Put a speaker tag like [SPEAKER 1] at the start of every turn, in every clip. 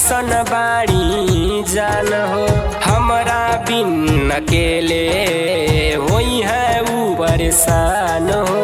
[SPEAKER 1] कैसन बाड़ी जान हो हमरा बिन अकेले होई है ऊ परेशान हो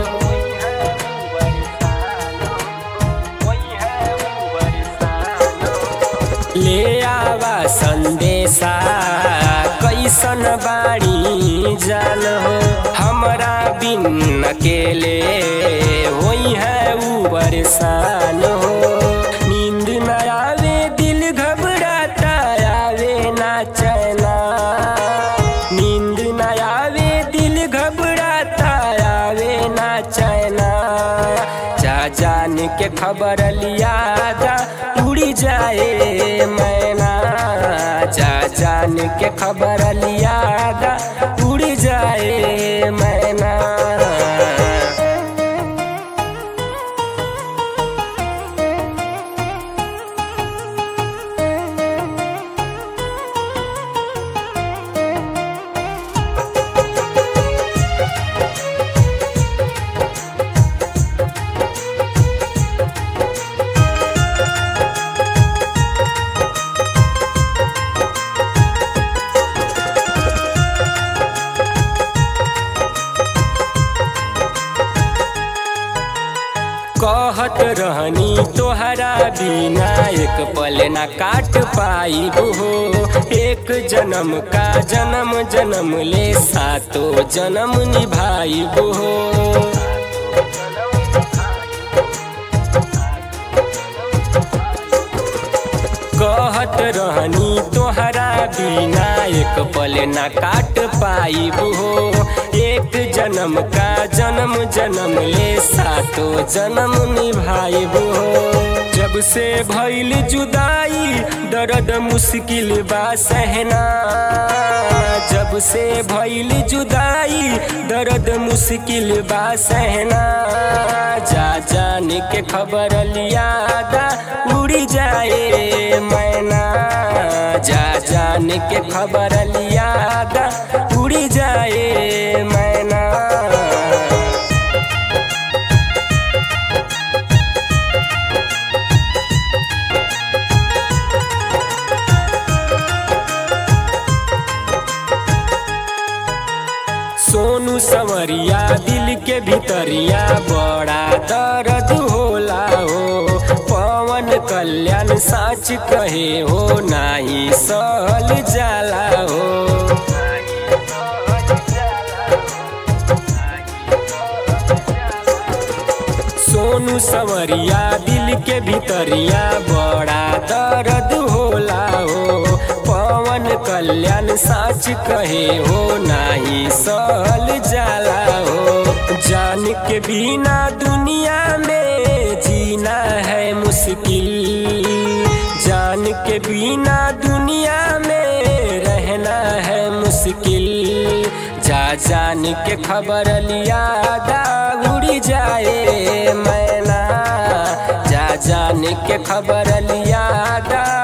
[SPEAKER 1] ले आवा संदेशा कैसन बाड़ी जान हो हमरा बिन अकेले होई है ऊ परेशान हो नींद न आवे दिल घबराता आवे ना चैना नींद न आवे दिल घबराता आवे ना चैना जा जान के खबर लिया दा उड़ी जाए मैना जा जान के खबर लिया दा उड़ी जाए मैना कहत रहनी तोहरा बिना एक पल ना काट पाई हो एक जन्म का जन्म जन्म ले सातो जन्म निभाई हो कहत रहनी तोहरा बिना एक पल ना काट पाई हो एक जन्म का जन्म जन्म ले सातो जन्म निभाई हो जब से भइल जुदाई दर्द मुश्किल बा सहना जब से भइल जुदाई दर्द मुश्किल बा सहना जा जान के खबर लिया दा उड़ी जाए मैना जा जान के खबर लिया दा उड़ी जाए मैना सोनू संवरिया दिल के भीतरिया बड़ा दर्द होला हो पवन कल्याण साच कहे हो नाही सहल जाला हो सोनू संवरिया दिल के भीतरिया बड़ा दर्द होला हो पवन कल्याण साच कहे हो नाही सहल जाला हो जान के बिना दुनिया में जीना है मुश्किल जान के बिना दुनिया में रहना है मुश्किल जा जान के खबर लिया दा उड़ी जाए मैना जा जान के खबर लिया दा